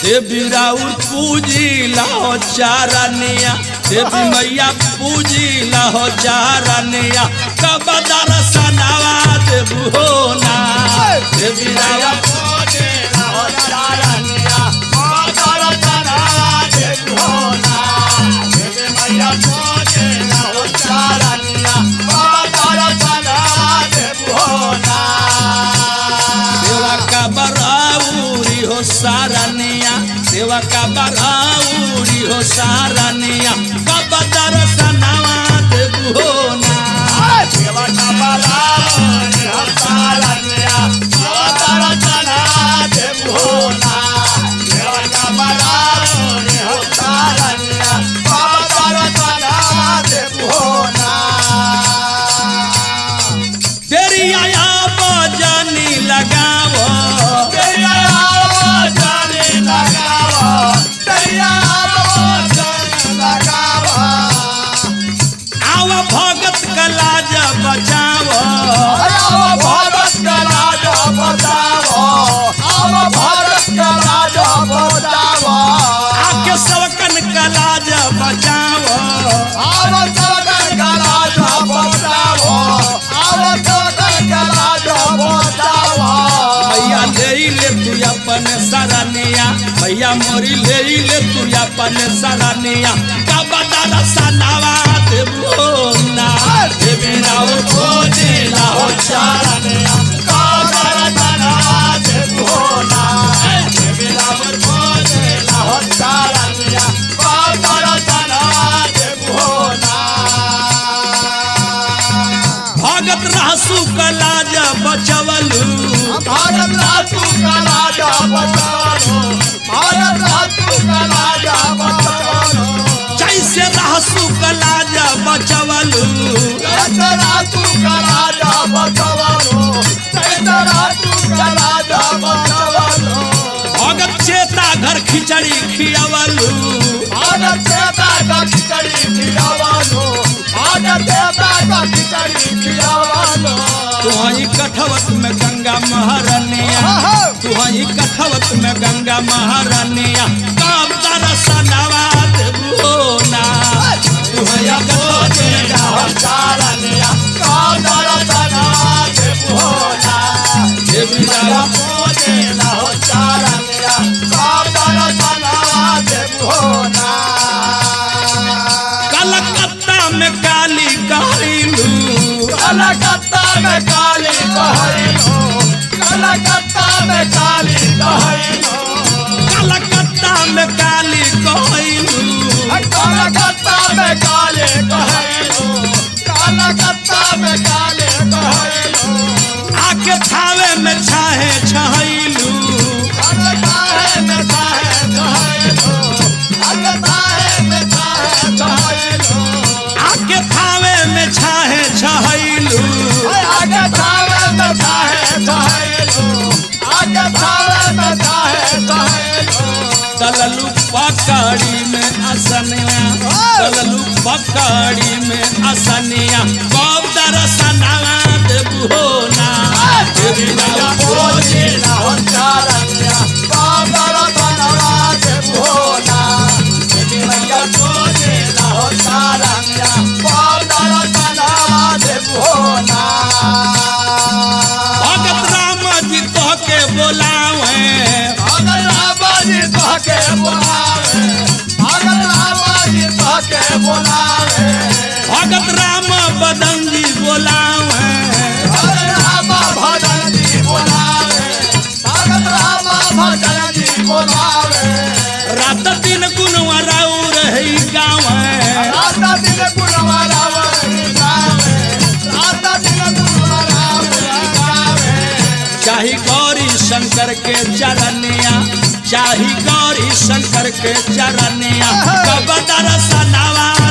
देवी राउर पूजी लाहो चारनिया देवी मैया पूजी लाहो चारनिया कब दर्शनवा देबू हो ना देवी राउर सेवा का बराउरी हो सारनिया सेवा का बराउरी हो सारनिया कब दर्शनवा देबू हो ना तेरी आया बजानी लगावो आव भगत का लाज बचावो भारत का राजा बताओ अब भारत का राजा बताओ आके सबकन का लाज बचावो अब सरकार का राजा बताओ अब सरकार का राजा बताओ भैया ले ले तू अपन सरनिया भैया मोरी ले ले तू अपन सरनिया कब दर्शनवा देबू ना देवी राव खोजे लाहो चारनिया भगत रहसु का लाज बचवलू भारत रातू का राजा बताओ भारत रातू का राजा बताओ जैसे रहसु का लाज बचवलू जैसे रातू का राजा बताओ जैसे रातू का राजा बताओ भगत चेता घर खिचड़ी खियावलू भारत देवता का खिचड़ी खिलावालो भारत देवता का खिचड़ी खिलावालो तुहई कठवत में गंगा महारानिया तुहई कठवत में गंगा महारानिया कब दर्शनवा देबू ना तुहई कठवत में गंगा देवी राव कलकत्ता में काली कहलू कलकत्ता में काली कहलो कलकत्ता में काली कहलो कलकत्ता में काली कहलू कलकत्ता में काले कहलो कलकत्ता में काले कहलो आके थावे में छाहे छहलू कलकाहे में काहे कहलो कलकाहे में काहे कहलो आके थावे में छाहे छहलू आगे थावे में काहे कहलो आगे थावे में काहे कहलो दललू पकड़ी में असनिया दललू पकड़ी में असनिया कब दर्शनवा देबू हो ना देवी राव भगत राम जी तो के बोलावे भगत राम बदन जी बोलावे रात दिन गुनवा राउ रही गावे राधा दिन गुणवारा गावे राधा दिन गुणवारा गावे चाही गौरी शंकर के चरनिया चाही गौरी शंकर के चरनिया कब दर्शनवा